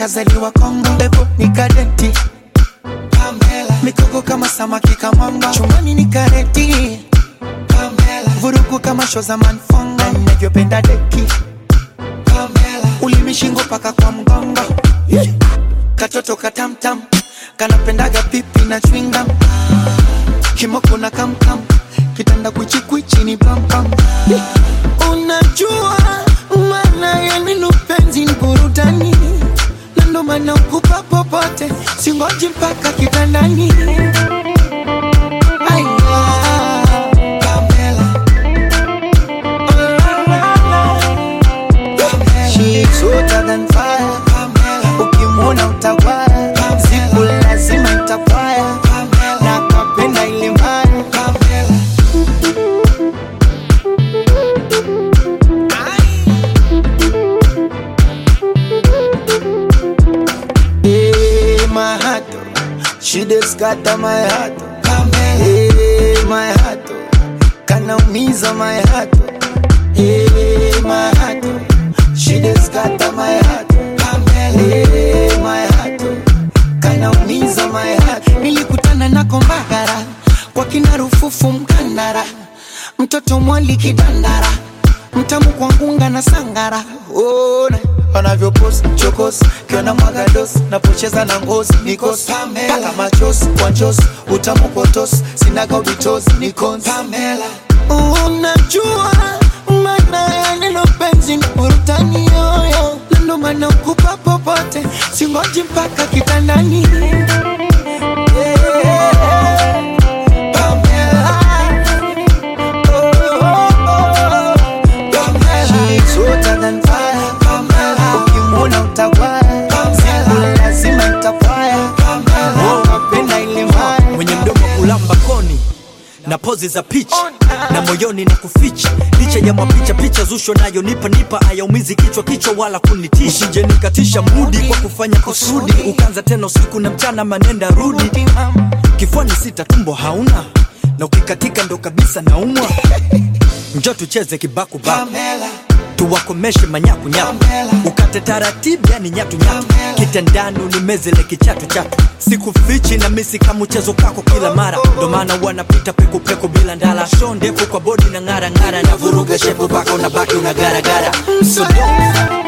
kazaliwa Kongo, pepo ni kadenti Pamela, mikoko kama samaki kamanga, chumani ni kareti Pamela, vurugu kama show za manfonga, ninavyopenda deki Pamela, ulimi shingo paka kwa mgongo yeah. Katoto katamtam kanapendaga pipi na chwinga kimoko na kamkam kitanda kwichikwichi ni pampam unajua maana ya neno penzi ni burudani na ndo maana ukupa popote singoji mpaka kitandani Aya, Pamela. She's hotter than fire. Ukimwona utawaya, siku lazima itapaya, na kapenda ile mbaya. Hey, my heart, oh, she just scatter my heart. oh. Hey, my heart, oh, kanaumiza my heart. oh. Hey, my heart, oh, she just scatter my heart. oh. Hey, my heart, oh, kanaumiza my heart. Nilikutana na kombagara kwa kina Rufufu Mkandara, mtoto mwali kidandara, mtamu kwa ngunga na sangara. Ona wanavyopost chokos kiona mwagados napocheza na ngozi nikos paka machos kwa njos utamu potos sinaga ubitos nikons unajua maana ya neno penzi ni burutani yoyo na ndo maana ukupa popote singoji mpaka kitandani Yeah. Pamela. Oh, oh, oh. She's hotter than fire. Ukimwona utawaya, siku lazima itapaya. Napenda ile mbaya. mwenye mdomo kulamba koni na pozi za picha na moyoni na kuficha licha ya mapicha picha zusho nayo nipa nipa ayaumizi kichwa kichwa wala kunitisha usije nikatisha mudi kwa kufanya kusudi ukanza tena usiku na mchana manenda rudi kifuani sita tumbo hauna na ukikatika ndo kabisa naumwa njo tucheze kibakubaku Pamela, tuwakomeshe manyakunyaku ukate taratibu yani nyatunyatu kitandani unimezele kichatu chatu sikufichi na misi kama mchezo kako kila mara ndo maana wanapita pekupeku bila ndala sho ndefu kwa bodi na ng'ara ng'ara na vuruga shepu paka unabaki unagaragara so don't